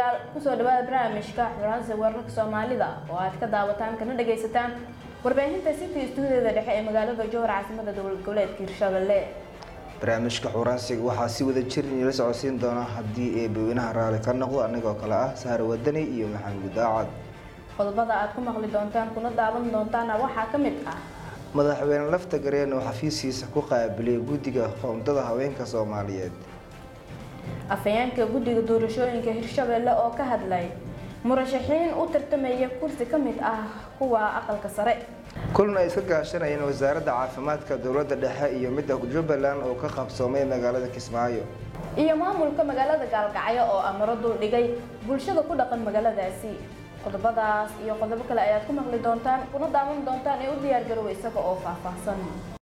daawadayaal kusoo dhawaada barnaamijka xuransa wararka soomaalida oo aad ka daawataan kana dhagaysataan warbaahinta city stuudiada dhexe ee magaalada jowhar caasimada dowlad goboleedka hirshabelle barnaamijka xuuraansiga waxaa si wada jir inila socodsiin doona haddii eebaweynaha raali ka noqdo anigoo kale ah sahar wadani iyo maxamuud daacad qodobada aad ku maqli doontaan kuna daawan doontaana waxaa ka mid ah madaxweyne lafta gareen oo xafiiskiisa ku qaabilay guddiga qoondada haweenka soomaaliyeed afhayeenka guddiga doorashooyinka hirshabelle oo ka hadlay murashaxiin u tartamaya kursi ka mid ah kuwa aqalka sare kulan ay iska gaashanayeen wasaaradda caafimaadka dowladda dhexe iyo midda jubbaland oo ka qabsoomay magaalada kismaayo iyo maamulka magaalada gaalgacyo oo amaro dul dhigay bulshada ku dhaqan magaaladaasi qodobadaas iyo qodobo kale ayaad ku maqli doontaan kuna daawan doontaan ee u diyaar garowa isaga oo faahfaahsan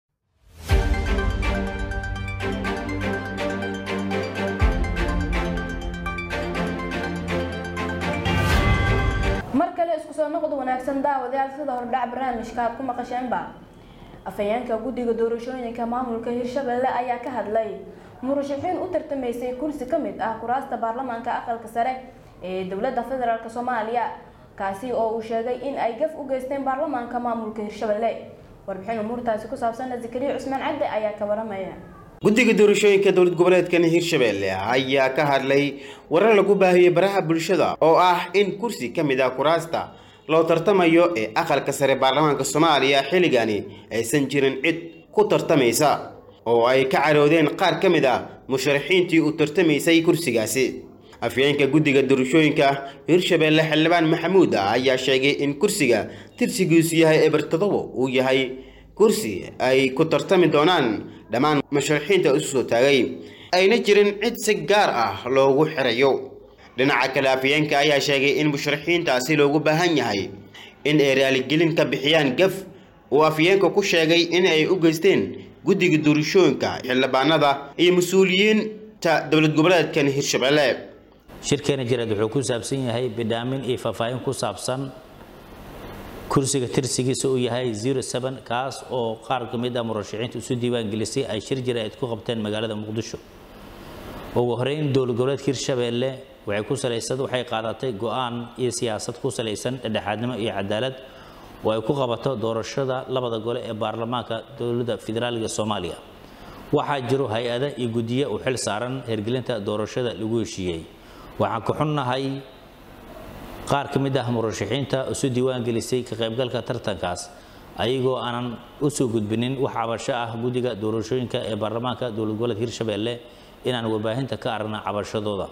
mar kale isku soo noqod wanaagsan daawadayaal sida hordhac barnaamijka aad ku maqasheenba afhayeenka guddiga doorashooyinka maamulka hirshabelle ayaa ka hadlay murashaxiin u tartamaysay kursi ka mid ah kuraasta baarlamaanka aqalka sare ee dowladda federaalk soomaaliya kaasi oo uu sheegay in ay gaf u geysteen baarlamaanka maamulka hirshabelle warbixin umuurtaasi ku saabsan zakariya cusmaan cadde ayaa ka waramaya guddiga doorashooyinka dowlad goboleedkan hirshabelle ayaa ka hadlay warar lagu baahiyey baraha bulshada oo ah in kursi ka mid ah kuraasta loo tartamayo ee aqalka sare baarlamaanka soomaaliya xilligani aysan jirin cid ku tartamaysa oo ay ka caroodeen qaar ka mid ah musharaxiintii u tartamaysay kursigaasi afyeenka guddiga doorashooyinka hirshabelle xildhibaan maxamuud ah ayaa sheegay in kursiga tirsigiisu yahay eber todobo uu yahay kursi ay ku tartami doonaan dhammaan musharaxiinta isu soo taagay ayna jirin cid si gaar ah loogu xirayo dhinaca kale afyeenka ayaa sheegay in musharaxiintaasi loogu baahan yahay in ay raaligelin ka bixiyaan gaf uu afyeenka ku sheegay in ay u geysteen guddiga doorashooyinka xildhibaanada iyo mas-uuliyiinta dowlad goboleedkan hirshabelle shirkeena jiraad wuxuu ku saabsan yahay bidhaamin iyo faahfaahin ku saabsan kursiga tirsigiisa uu yahay kaas oo qaar ka mid ah murashaxiinta isu diiwaangelisay ay shir jiraa'id ku qabteen magaalada muqdisho ugu horeyn dowlad goboleedka hirshabelle waxay ku salaysan waxay qaadatay go-aan iyo siyaasad ku salaysan dhexdhexaadnimo iyo cadaalad oo ay ku qabato doorashada labada gole ee baarlamaanka dowladda federaaliga soomaaliya waxaa jiro hay-ada iyo guddiye u xil saaran hirgelinta doorashada lagu heshiiyey waxaan ku xunnahay qaar ka mid ah murashaxiinta isu diiwaan gelisay ka qaybgalka tartankaas ayagoo aanan u soo gudbinin wax cabasho ah guddiga doorashooyinka ee baarlamaanka dowlad goboleedka hirshabelle inaan warbaahinta ka aragna cabashadooda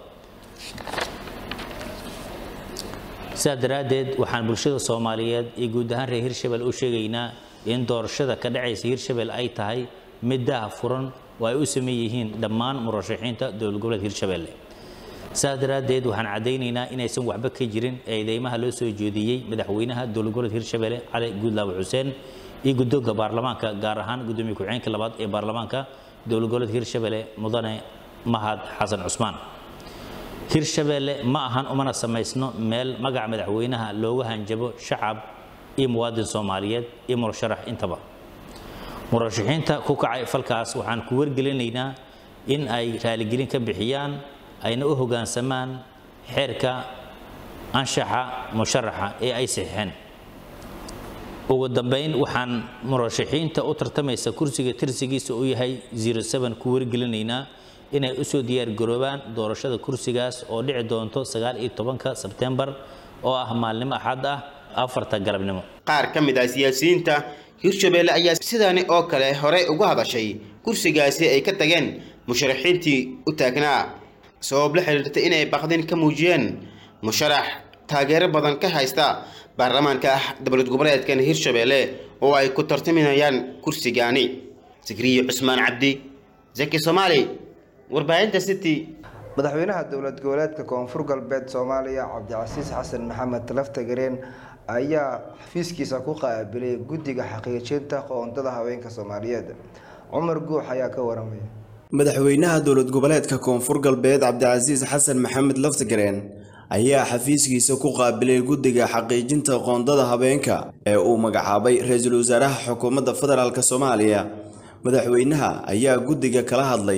sidaas daraaddeed waxaan bulshada soomaaliyeed iyo guud ahaan reer hirshabelle u sheegaynaa in doorashada ka dhacaysa hirshabelle ay tahay mid daha furan oo ay u sameey yihiin dhammaan murashaxiinta dowlad goboleedka hirshabelle sidaas daraaddeed waxaan caddaynaynaa inaysan waxba ka jirin eedeymaha loo soo jeediyey madaxweynaha dowlad goboleedka hirshabelle cali guudlaawe xuseen iyo guddoonka baarlamaanka gaar ahaan guddoomiye ku-xigeenka labaad ee baarlamaanka dowlad goboleedka hirshabelle mudane mahad xasan cusmaan hirshabelle ma ahan umana samaysno meel magaca madaxweynaha looga hanjabo shacab iyo muwaadin soomaaliyeed iyo murasharax intaba murashaxiinta ku kacay falkaas waxaan ku wargelinaynaa in ay raaligelin ka bixiyaan ayna u hoggaansamaan xeerka anshaxa musharaxa ee ay saxiixeen ugu dambayn waxaan murashaxiinta u tartamaysa kursiga tirsigiisa uu yahay ku wargelinaynaa inay usoo diyaargaroobaan doorashada kursigaas oo dhici doonto ka sebtembar oo ah maalnimo axad ah afarta galabnimo qaar ka mid ah siyaasiyiinta hirshabelle ayaa sidaani oo kale horey uga hadashay kursigaasi ay ka tageen musharaxiintii u taagnaa sabab la xiriirta inay baqdin ka muujiyeen musharax taageero badan ka haysta baarlamaanka dowlad goboleedkan hirshabelle oo ay ku tartaminayaan kursigaani sikriye cusmaan cabdi zaki soomaali warbaahinta city madaxweynaha dowlad goboleedka koonfur galbeed soomaaliya cabdicasiis xasan maxamed lafta gareen ayaa xafiiskiisa ku qaabilay guddiga xaqiijinta qoondada haweenka soomaaliyeed cumar guux ayaa ka waramaya madaxweynaha dowlad goboleedka koonfur galbeed cabdicasiis xasan maxamed laftagareen ayaa xafiiskiisa ku qaabilay guddiga xaqiijinta qoondada habeenka ee uu magacaabay ra-iisul wasaaraha xukuumadda federaalk soomaaliya madaxweynaha ayaa guddiga kala hadlay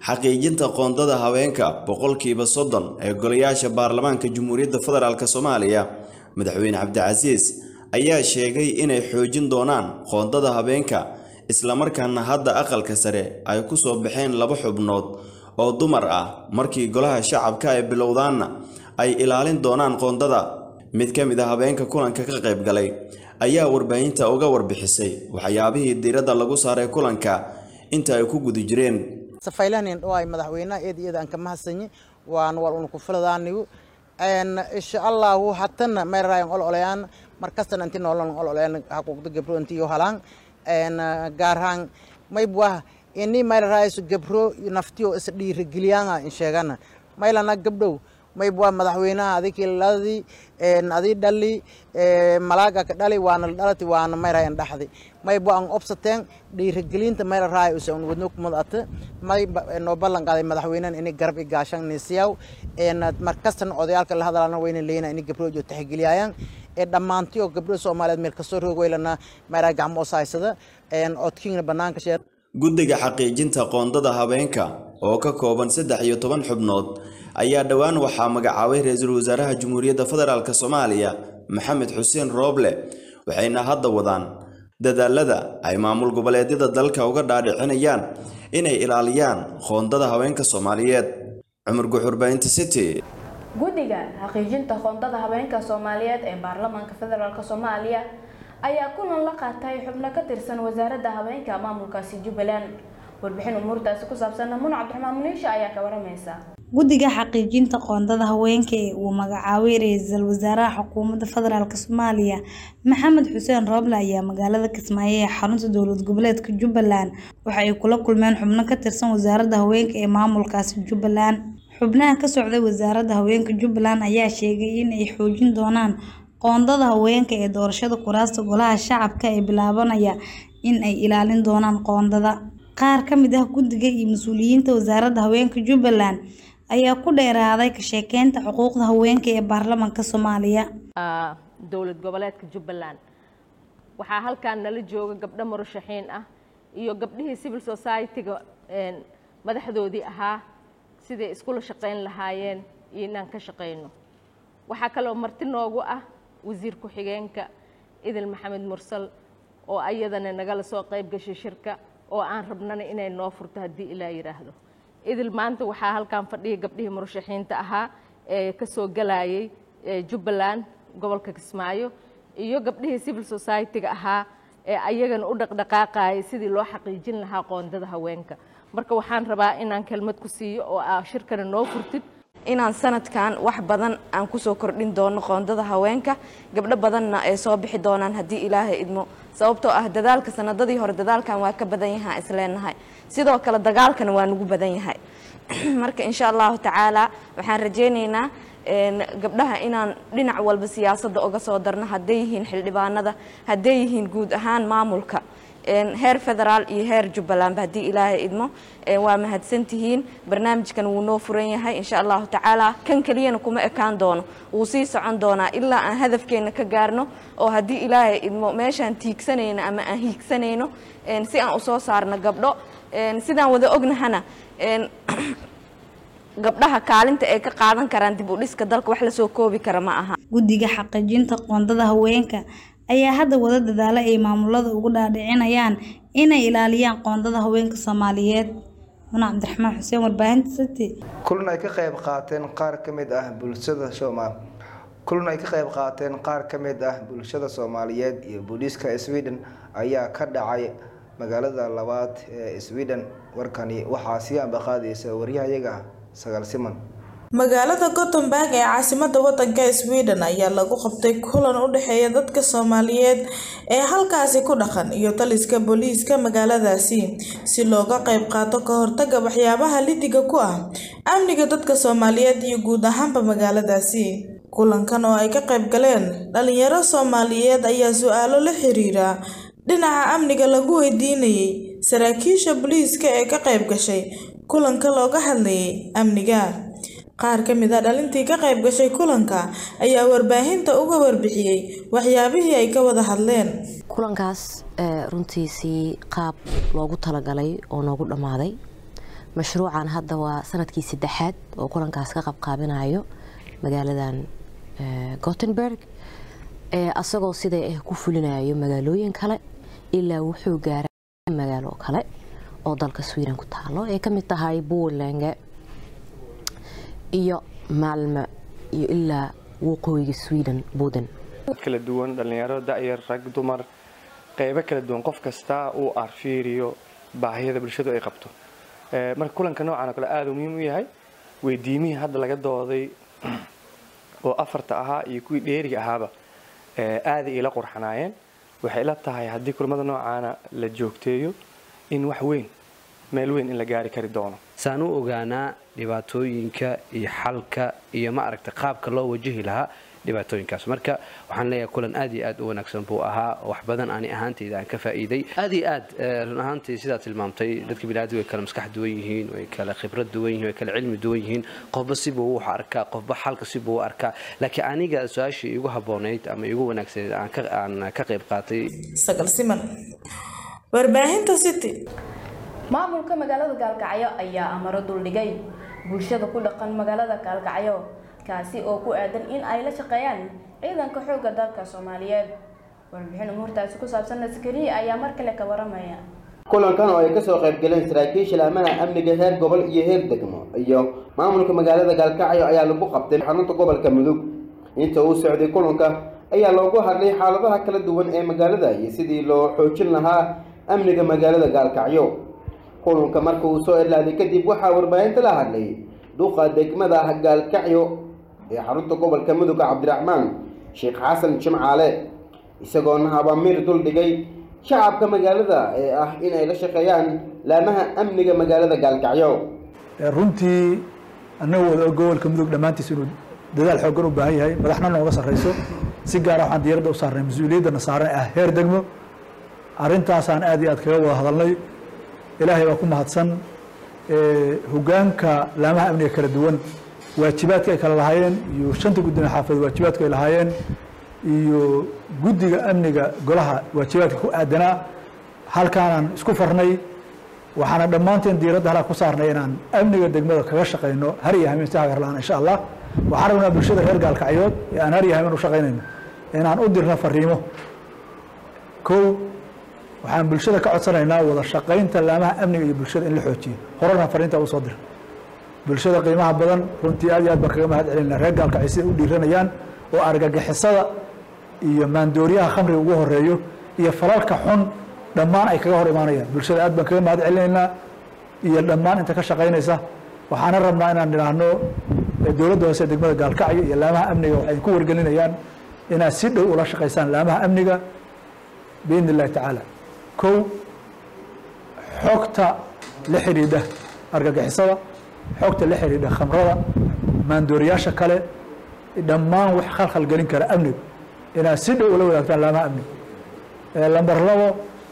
xaqiijinta qoondada haweenka boqolkiiba soddon ee golayaasha baarlamaanka jamhuuriyadda federaalk soomaaliya madaxweyne cabdicasiis ayaa sheegay inay xoojin doonaan qoondada haweenka islamarkaana hadda aqalka sare ay ku soo baxeen laba xubnood oo dumar ah markii golaha shacabka ay bilowdaanna ay ilaalin doonaan qoondada mid ka mid a habeenka kulanka ka qayb galay ayaa warbaahinta uga warbixisay waxyaabihii diiradda lagu saaray kulanka inta ay ku guda jireen safaylahanin dhawaay madaxweynaha eed iyada aan ka mahadsanyi waan wal una ku filadaanigu insha allahu hatana meeraayan ololayaan markastana inti nolon ololayaan haquuqda gabro intiyo halaan gaarhaan maybwah ini mayraraayisu gabro naftiyo is dhiirigeliyaanga in sheegana maylana gabdhow maybwa madaxweynaha adikiladii adii dhali malaaga ka dhali waana dhalati waana mayrayan dhaxdi mayba an obsateen dhiirigelinta mayra raay usan wadno kumad ata may noo ballan qaaday madaxweynahan ini garab i gaashan nisiyaw markastana odayaalka la hadalana wayna leeyna ini gabroojo taxigeliyaayaan ee dhammaantiyo gabdho soomaaliyeed meel kasoo roog weylana mayraa gacmo osaysada odkiina banaanka sheer guddiga xaqiijinta qoondada habeenka oo ka kooban saddex iyo toban xubnood ayaa dhowaan waxaa magacaabay ra-iisul wasaaraha jamhuuriyadda federaalk soomaaliya maxamed xuseen rooble waxayna hadda wadaan dadaalada ay maamul goboleedyada dalka uga dhaadhicinayaan inay ilaaliyaan qoondada haweenka soomaaliyeed cumar guxurbaynta city guddiga xaqiijinta qoondada haweenka soomaaliyeed ee baarlamaanka federaalk soomaaliya ayaa kulan la qaatay xubno ka tirsan wasaaradda haweenka maamulkaasi jubbaland warbixin umuurtaasi ku saabsan mun cabdiraxmaan muniisha ayaa ka waramaysa guddiga xaqiijinta qoondada haweenka ee uu magacaabay ra-iisul wasaaraha xukuumadda federaalk soomaaliya maxamed xuseen rooble ayaa magaalada kismaayo ee xarunta dowlad goboleedka jubbaland waxa ay kula kulmeen xubno ka tirsan wasaaradda haweenka ee maamulkaasi jubbaland xubnaha ka socday wasaaradda haweenka jubbaland ayaa sheegay in ay xoojin doonaan qoondada haweenka ee doorashada kuraasta golaha shacabka ee bilaabanaya in ay ilaalin doonaan qoondada qaar ka mid ah guddiga iyo mas-uuliyiinta wasaaradda haweenka jubbaland ayaa ku dheeraaday ka sheekeynta xuquuqda haweenka ee baarlamaanka soomaaliya dowlad goboleedka jubbaland waxaa halkan nala jooga gabdho murashaxiin ah iyo gabdhihii civil society-ga madaxdoodii ahaa siday iskula shaqayn lahaayeen iyo inaan ka shaqayno waxaa kaloo marti noogu ah wasiir ku-xigeenka idil maxamed mursal oo ayadana nagala soo qayb gashay shirka oo aan rabnana inay noo furto haddii ilaa yidhaahdo idil maanta waxaa halkan fadhiya gabdhihii murashaxiinta ahaa ee ka soo galayay jubbaland gobolka kismaayo iyo gabdhihii civil society-ga ahaa ee ayagana u dhaqdhaqaaqayay sidii loo xaqiijin lahaa qoondada haweenka marka waxaan rabaa inaan kelmad ku siiyo oo aa shirkana noo furtid inaan sanadkan wax badan aan kusoo kordhin doono qoondada haweenka gabdho badanna ay soo bixi doonaan haddii ilaahay idmo sababtoo ah dadaalka sanadadii hore dadaalkan waa ka badan yahaa isleenahay sidoo kale dagaalkana waa nagu badan yahay marka insha allahu tacaala waxaan rajaynaynaa gabdhaha inaan dhinac walba siyaasadda uga soo darno hadday yihiin xildhibaanada hadday yihiin guud ahaan maamulka heer federaal iyo heer jubbalandba haddii ilaahay idmo waa mahadsantihiin barnaamijkan wuu noo furan yahay insha allahu tacaala kan keliyana kuma ekaan doono wuu sii socon doonaa ilaa aan hadafkeena ka gaarno oo haddii ilaahay idmo meeshaan tiigsanayno ama aan hiigsanayno si aan usoo saarno gabdho sidaan wada ognahana gabdhaha kaalinta ay ka qaadan karaan dib u dhiska dalka wax lasoo koobi kara ma aha guddiga xaqiijinta qoondada haweenka ayaa hadda wada dadaalo ay maamulada ugu dhaadhicinayaan inay ilaaliyaan qoondada haweenka soomaaliyeed muna cabdiraxmaan xuseen warbaahinta city kulan ay ka qayb qaateen qaar ka mid ah bulshada soomaal kulan ay ka qayb qaateen qaar ka mid ah bulshada soomaaliyeed iyo booliiska sweden ayaa ka dhacay magaalada labaad ee sweden warkani waxaa sii ambaqaadaysa waryahayaga sagaal siman magaalada gothenburg ee caasimada wadanka sweden ayaa lagu qabtay kulan u dhexeeya dadka soomaaliyeed ee halkaasi ku dhaqan iyo taliska booliiska magaaladaasi si looga qayb qaato ka hortaga waxyaabaha lidiga ku ah amniga dadka soomaaliyeed iyo guud ahaanba magaaladaasi kulankan oo ay ka qayb galeen dhalinyaro soomaaliyeed ayaa su-aalo la xiriira dhinaca amniga lagu weydiinayay saraakiisha booliiska ee ka qayb gashay kulanka looga hadlayay amniga qaar ka mid a dhalintii ka qayb gashay kulanka ayaa warbaahinta uga warbixiyey waxyaabihii ay ka wada hadleen kulankaas runtiisii qaab loogu talagalay oo noogu dhammaaday mashruucan hadda waa sanadkii saddexaad oo kulankaas ka qabqaabinayo magaaladan gothenburg asagoo siday ah ku fulinayo magaalooyin kale ilaa wuxuu gaaray magaalo kale oo dalka sweden ku taalo ay kamid tahay purelange iyo maalmo iyo ilaa waqooyiga sweden budan kala duwan dhalinyaro da'yar rag dumar qeybo kala duwan qof kasta uu arfiiriyo baahiyada bulshadu ay qabto marka kulanka noocan oo kale aada u muhiim u yahay weydiimihii hadda laga dooday oo afarta ahaa iyo kuwii dheeriga ahaaba aaday ila qurxanaayeen waxay ila tahay haddii kulamada noocaana la joogteeyo in wax weyn meel weyn in la gaari kari doono saan u ogaanaa dhibaatooyinka iyo xalka iyo ma aragta qaabka loo wajahi lahaa dhibaatooyinkaas marka waxaan leeyahay kulan aad iyo aad u wanaagsan buu ahaa wax badan ani ahaantayda aan ka faa'iiday aad iyo aad run ahaantii sidaa tilmaamtay dadka biniaadam way kala maskax duwan yihiin way kala khibrad duwan yihiin way kala cilmi duwan yihiin qofba sibuu wax arkaa qofba xalka sibuu u arkaa laakiin aniga su-aashii igu habboonayd ama igu wanaagsaneyd aan ka qayb qaatay sagal siman warbaahinta city maamulka magaalada gaalkacyo ayaa amaro duldhigay bulshada ku dhaqan magaalada gaalkacyo kaasi oo ku aadan in ay la shaqeeyaan ciidanka xoogga dalka soomaaliyeed warbixin umuurtaasi ku saabsan askariya ayaa mar kale ka waramaya kulankan oo ay kasoo qayb galeen saraakiisha laamaha amniga heer gobol iyo heer degmo iyo maamulka magaalada gaalkacyo ayaa lagu qabtay xarunta gobolka mudug inta uu socday kulanka ayaa loogu hadlay xaaladaha kala duwan ee magaalada iyo sidii loo xoojin lahaa amniga magaalada gaalkacyo kulanka marka uu soo ilaaday kadib waxaa warbaahinta la hadlay duqa degmada gaalkacyo ee xarunta gobolka mudug cabdiraxmaan sheekh xasan jimcaale isagoona abaamiir duldhigay shacabka magaalada ee ah in ay la shaqeeyaan laamaha amniga magaalada gaalkacyo runtii annaga wada gobolka mudug dhammaantiis inuu dadaal xooggan u baahan yahay madaxna nooga sarreyso si gaara waxaan diyaaradda u saarnay mas-uuliyaddana saaran ah heer degmo arrintaasaan aad iyo aad kaga wada hadalnay ilaahay baa ku mahadsan hogaanka laamaha amniga kala duwan waajibaadka ay kala lahaayeen iyo shanta gudoomiye xaafad waajibaadka ay lahaayeen iyo guddiga amniga golaha waajibaadka ku aadanaa halkaanaan isku farnay waxaana dhammaanteen diiradda halaa ku saarnay inaan amniga degmada kaga shaqayno har iyo hameen si hagarlaan insha allah waxaan rabnaa bulshada reer gaalkacyood ee aan har iyo hameen u shaqaynayno inaan u dirno fariimo kow waxaan bulshada ka codsanaynaa wada shaqaynta laamaha amniga iyo bulshada in la xoojiyo horena fariinta u soo dira bulshada qiimaha badan runtii aad iyo aad baan kaga mahad celinaa reer gaalkacyo siday u dhiiranayaan oo argagixisada iyo maandooriyaha khamriga ugu horeeyo iyo falalka xun dhammaan ay kaga hor imaanayaan bulshada aad baan kaga mahad celinaynaa iyo dhammaan inta ka shaqaynaysa waxaana rabnaa inaan idhaahno dowladda hoose degmada gaalkacyo iyo laamaha amniga waxay ku wargelinayaan inaad si dhow ula shaqaysaan laamaha amniga biidn illahi tacaala kow xogta la xidhiidha argagixisada xogta la xidhiidha khamrada maandooriyaasha kale dhammaan wax khalkhal gelin kara amniga inaad si dhow ula wadaagtaan laamaha amniga lamber labo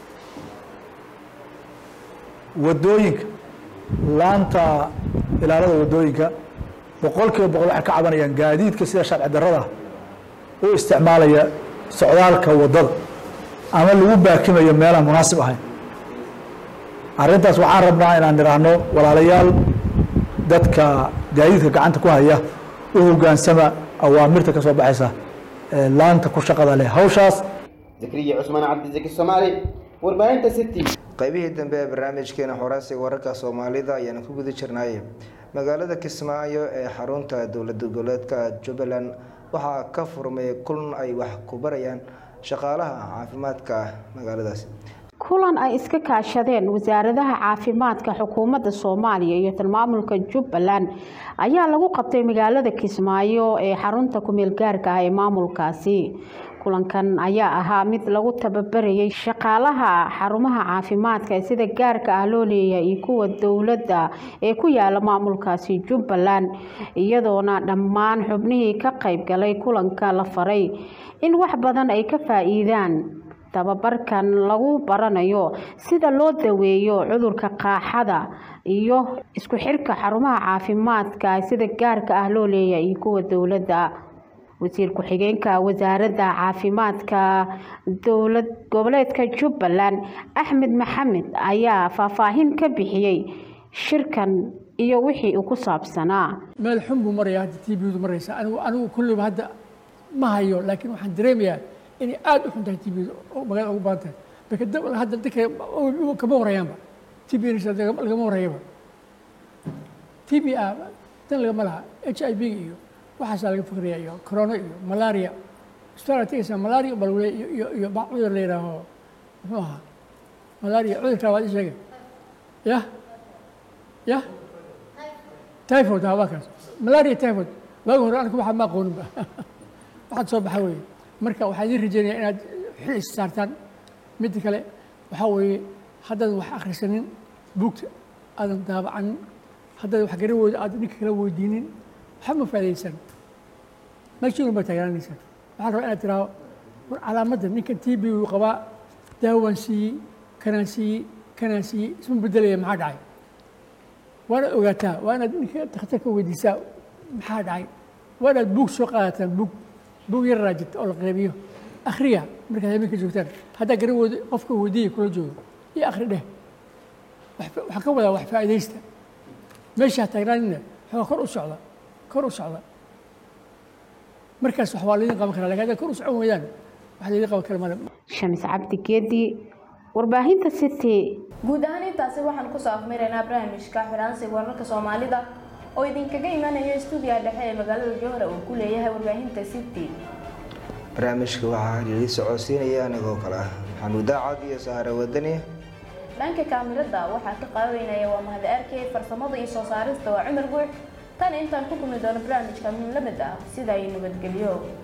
wadooyinka laanta ilaalada wadooyinka boqol kiiba boqol waxay ka cabanayaan gaadiidka sida sharci darrada u isticmaalaya socdaalka wadada ama lagu baakimayo meelaan munaasib ahayn arrintaas waxaan rabnaa inaan idhaahno walaalayaal dadka gaadiidka gacanta ku haya u hogaansama awaamirta ka soo baxaysa laanta ku shaqada leh hawshaas zakriya cusmaan cabdisaki soomaali warbaahinta city qaybihii dambe ee barnaamijkeena xoraasiga wararka soomaalida ayaana ku guda jirnay magaalada kismaayo ee xarunta dowlad goboleedka jubbaland waxaa ka furmay kulan ay wax ku barayaan shaqaalaha caafimaadka magaaladaas kulan ay iska kaashadeen wasaaradaha caafimaadka xukuumadda soomaaliya iyo tilmaamulka jubbaland ayaa lagu qabtay magaalada kismaayo ee xarunta kumeel gaarka ah ee maamulkaasi kulankan ayaa ahaa mid lagu tababarayay shaqaalaha xarumaha caafimaadka ee sida gaarka ah loo leeyahay iyo kuwa dowladda ee ku yaala maamulkaasi jubbaland iyadoona dhammaan xubnihii ka qayb galay kulanka la faray in wax badan ay ka faa-iidaan tababarkan lagu baranayo sida loo daweeyo cudurka qaaxada iyo isku xirka xarumaha caafimaadka sida gaarka ah loo leeyahay iyo kuwa dowladda wasiir ku-xigeenka wasaaradda caafimaadka dowlad goboleedka jubbaland axmed maxamed ayaa faahfaahin ka bixiyey shirkan iyo wixii uu ku saabsanaa meel xun buu marayaa hadda t bdu maraysa anigu anigu kulliba hadda ma hayo laakiin waxaan dareemayaa inay aada u xun tahay t bdu oo magaalada ugu badan tahay marka dab hadda dadka kama warayaanba t b lagama warayaba t b a dan lagama laha h i v iyo waxaasaa laga fikraya iyo corona iyo malaria isbitaal tegaysaa malaria bal iyo iyo cudur la yidhaaho muxuu ahaa malaria cudurkaa waad i sheegay yah yah typhoid ha waa kaas malaria typhoid waagi hore aniga waxaa ma aqooninba waxaad soo baxa weeye marka waxaan idin rajeynaya inaad xil is saartaan midda kale waxaa weeye haddaadan wax akhrisanin buugta aadan daabacanin haddaadan wax garawooda aad ninka kala weydiinin waxba ma faa'idaysan meeshiin baa taagnaanaysaa waxaan rabaa inaad tiraahdo war calaamadda ninkan t b uu qabaa daawaan siiyey kanaan siiyey kanaan siiyey isma bedelaya maxaa dhacay waa inaad ogaataa waa inaad ninka dhakhtarka weydiisaa maxaa dhacay waa inaad buug soo qaadataan buug buug yararaa jirta oo la qeybiyo akhriya markaad habeenka joogtaan haddaa garawooda qofka weydiiya kula joogo iyo akhri dheh waxaan ka wadaa wax faa'iidaysta meeshaa taagnaanina waxaa kor u socda kor u socda markaas wax waa laydin qaban karaa lakin haddaa kor u socon weydaan wax laydin qaban kara male shamis cabdi geedi warbaahinta city guud ahaan intaasi waxaan kusoo afmiraynaa barnaamijka xiraansiga wararka soomaalida oo idinkaga imanaya stuudiyaha dhexe ee magaalada jowhar uu ku leeyahay warbaahinta city barnaamijka waxaa lili socodsiinaya anigoo kale ah maxamuud daacad iyo sahare wadani dhanka kaamirada waxaa ka qaabeynaya waa mahad arkey farsamada iyo soo saarista waa cumar guux tan intaan ku kulmi doono barnaamijka min lamid ah sida ay nabadgelyo